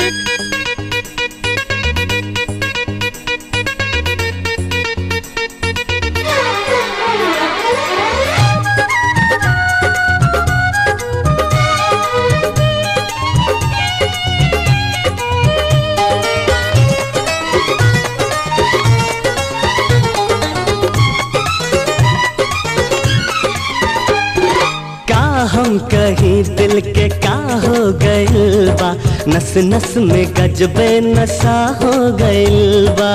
का हम कहीं दिल के का हो गइल बा नस नस में गजबे नशा हो गइल बा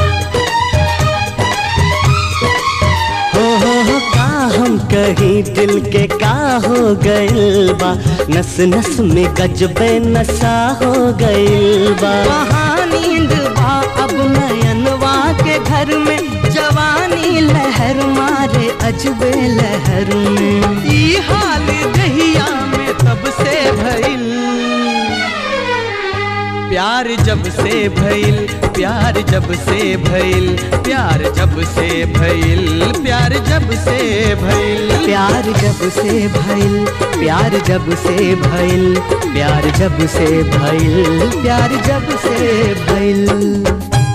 हो हो हो का हम कहीं दिल के का हो गइल बा नस नस में गजबे नशा हो गइल बा वहाँ नींद बा अब नयनवा के घर में जवानी लहर मारे अजबे लहर में ई हाल दहिया में तब से भइल प्यार जब से भइल प्यार जब से भइल प्यार जब से भइल प्यार जब से भइल प्यार जब से भइल प्यार जब से भइल प्यार जब से भइल प्यार जब से भइल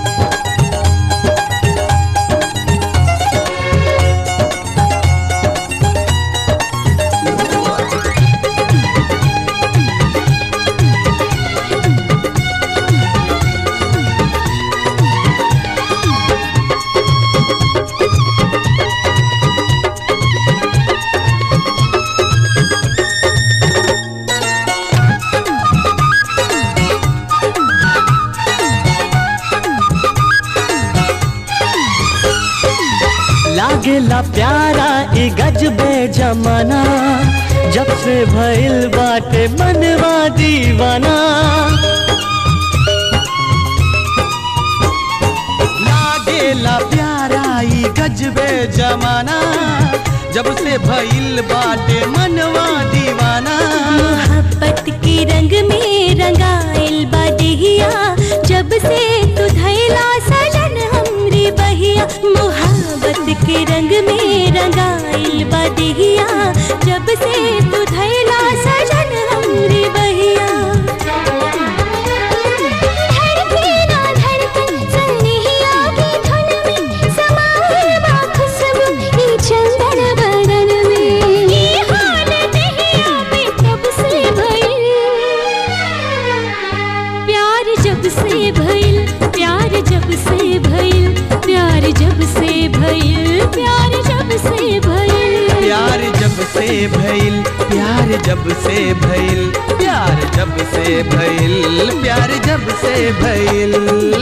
लागेला प्यारा ई गजबे जमाना जब से भइल बाटे मनवा दीवाना लागेला प्यारा ई गजबे जमाना जब से भइल बाटे मनवा दीवाना मोहब्बत के रंग में रंगाइल बा देहिया जब से तू धैला सजन हमरी बहिया मोहब्बत के रंग में रंगाइल बा देहिया जब से तू धैला सजन हमरी बहिया धड़के ना धड़कन सनहिया की धुन में समाए बा खुशबू ई चंदन बदन में ई हाल दहिया में तब से भइल प्यार जब से भइल प्यार जब से भइल प्यार जब से भइल प्यार जब से भइल प्यार जब से भइल प्यार जब से भइल प्यार जब से भइल प्यार जब से भइल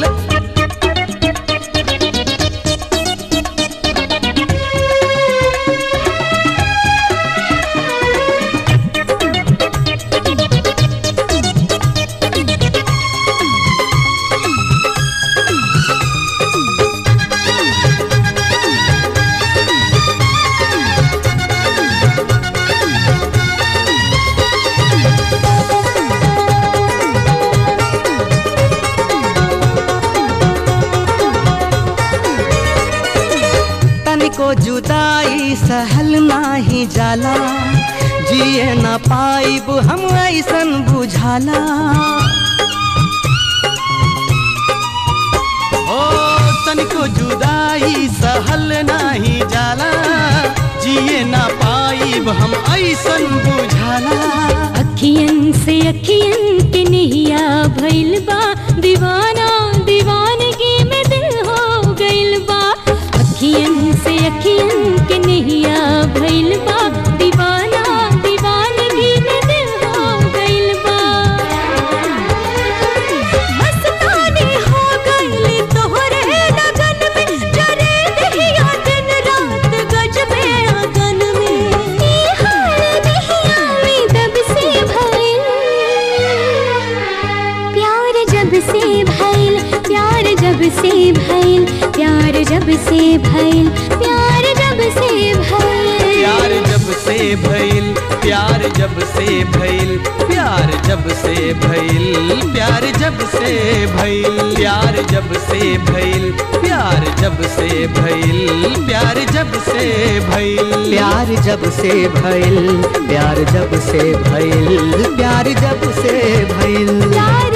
तनिको जुदाई सहल नाही जाला जिए ना पाइब हम ऐसन बुझाला ओ तनिको जुदाई सहल नाही जाला जिए ना पाइब हम ऐसन बुझाला अखियन से अखियन के नहिया भइल बा दीवाना दीवानगी में दिल हो गइल बा अखियन से अखियन के नहिया भइल बा दीवाना दीवानगी में दिल हो गइल बा मस्तानी हो गइल तोहरे लगन में जरे दहिया दिन रात गजबे अगन में ई हाल दहिया में तब से भइल प्यार जब से भइल प्यार जब से भइल प्यार जब से भइल प्यार जब से भइल प्यार जब से भइल प्यार जब से भइल प्यार जब से भइल प्यार जब से भइल प्यार जब से भइल प्यार जब से भइल प्यार जब से भइल प्यार जब से भइल प्यार जब से भइल प्यार